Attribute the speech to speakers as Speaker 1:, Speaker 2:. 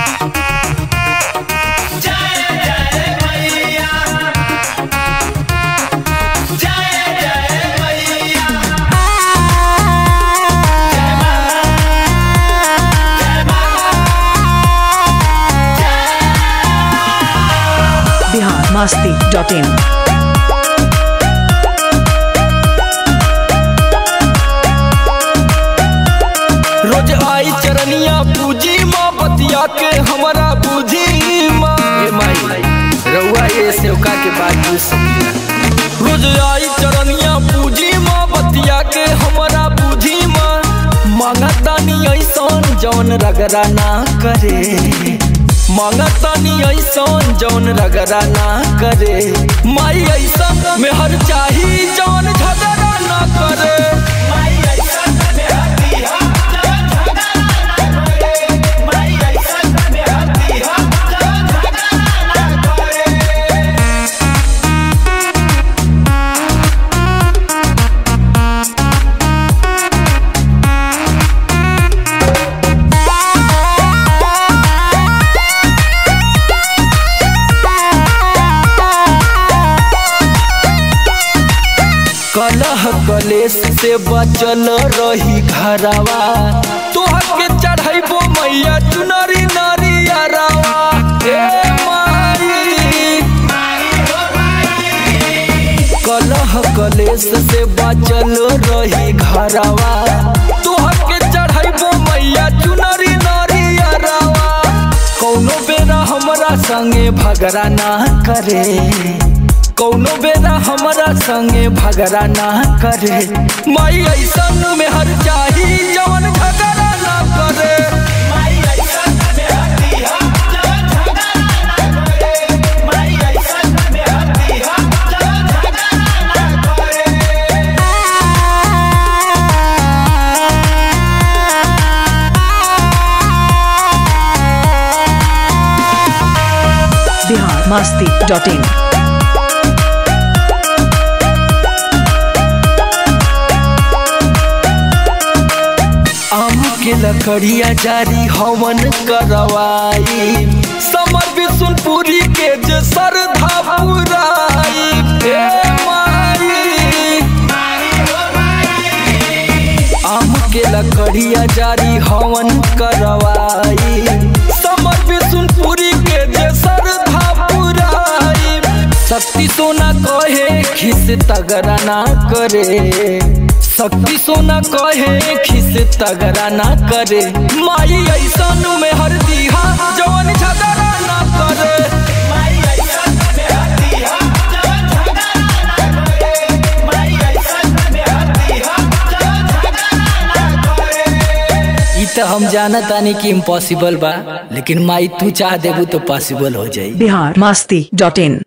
Speaker 1: Bihar Masti dot in
Speaker 2: रोज आई चरनिया पूजी माँ बतिया के हमारा बुझी माँ ए माई रउआ ये सेवका के बात बुझ सकीला रोज आई चरनिया पूजी माँ बतिया के हमारा बुझी माँ मांगतानी ऐसन जौन रगड़ा ना करे मांगतानी ऐसन जौन रगड़ा ना करे माई ऐसन में हर चाही जौन झगड़ा ना करे कलह कलेश से बचल रही घरवा तोहर के चढ़ैबो मैया चुनरी नरियरवा ए माई कलह कलेश से बचल रही घरवा तोहर के चढ़ैबो मैया चुनरी नरियरवा कौनो बेरा हमरा संगे भगरा ना करे कौनो बेरा हमरा संगे भगरा ना करे माई ऐसन में हर चाही जवन झगड़ा ना करे
Speaker 1: बिहार मस्ती डॉट इन
Speaker 2: आम के लकड़िया जारी हवन करवाई समर विष्णुपुरी के जे श्रद्धा पुराई ए माई आम के लकड़िया जारी हवन करवाई समर विष्णुपुरी के जे श्रद्धा पुराई शक्ति सोना कहे खिस तगरा ना करे शक्ति सोना कहे खिस तगरा ना करे माई ऐसन में हर दिहा जवन झगड़ा ना करे ई तो हम जानत तानी कि इम्पॉसिबल बा लेकिन माई तू चाह देबू तो पॉसिबल हो जाई
Speaker 1: बिहार मस्ती डॉट इन